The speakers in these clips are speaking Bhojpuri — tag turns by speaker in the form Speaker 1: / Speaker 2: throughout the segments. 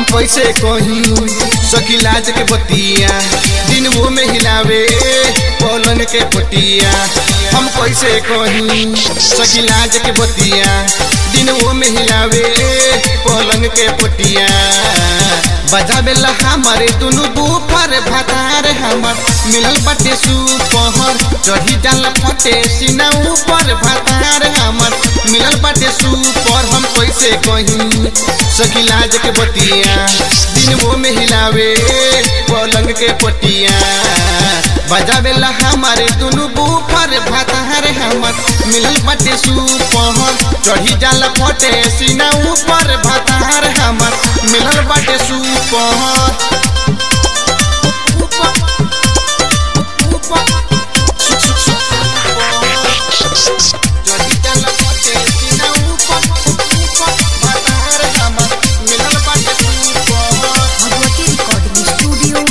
Speaker 1: हम कैसे कहीं सखी लाज के बतिया दिन वो में हिलावे पलंग के पटिया हम कैसे कहीं सखी लाज के बतिया दिन वो में हिलावे पलंग के पटिया बजावेला हमारे दुनु बूफर भातार हमर मिलल बाटे सुपहर चढ़ी डाल फटे सीना ऊपर भातार हमर मिलल बाटे सुपर हम कैसे कहीं सखी लाज के बतिया दिन वो में हिलावे पलंग के पटिया बजावेला हमारे दुनु बूफर भातार हमर मिलल बाटे सुपहर चढ़ी डाल फटे सीना ऊपर भातार हमर मिलल बाटे सुपहर चढ़ी डाल फटे सीना ऊपर ऊपर भातार हमर मिलल बाटे सुपहर
Speaker 2: भगवती रिकॉर्डिंग स्टूडियो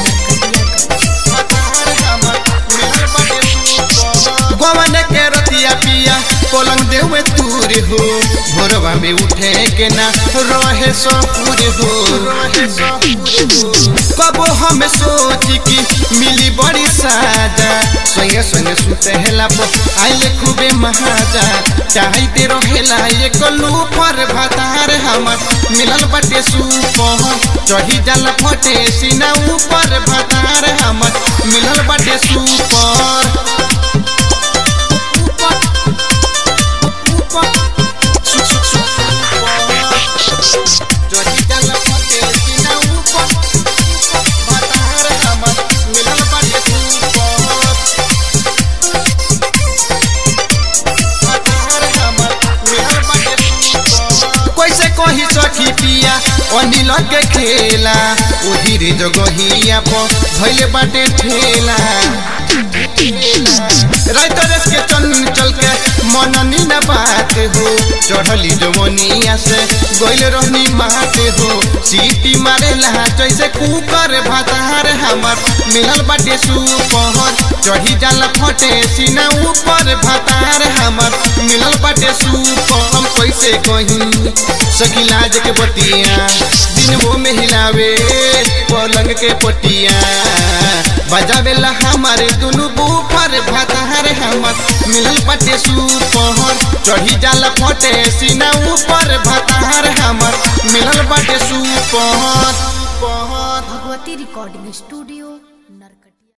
Speaker 2: नरकटिया
Speaker 1: गवन के रतिया पिया पलंग देवे तूर हो भोरवा में उठे के ना रहे सपूर हो कबो हम सोच की मिली बड़ी साजा संगे संगे सुते हेला पर आइले खूबे महाजा चाहते रहेला ये कलू पर भातार हमर मिलल बाटे सुपह चढ़ी जाल फटे सीना ऊपर भातार हमर मिलल बाटे सुपर कैसे कही सखी पिया अनिल के खेला ओही रे जगहिया पर भइले बाटे ठेला राइतरस के चंचल के मननी न बात हो चढ़ली जवनिया से गइल रहनी मात हो सीटी मारेला जैसे कुकर भातार हमर मिलल बाटे सुपहर चढ़ी जाला फटे सीना ऊपर भातार हमर मिलल बाटे सुपर हम कैसे कहीं सखी लाज के बतिया दिन वो में हिलावे पलंग के पटिया बजावेला हमारे दुनु बूफर भातार हमर मिलल बाटे सुपहर चढ़ी जाला फटे सीना ऊपर भातार हमर मिलल बाटे सुपहर
Speaker 2: भगवती रिकॉर्डिंग स्टूडियो नरकटिया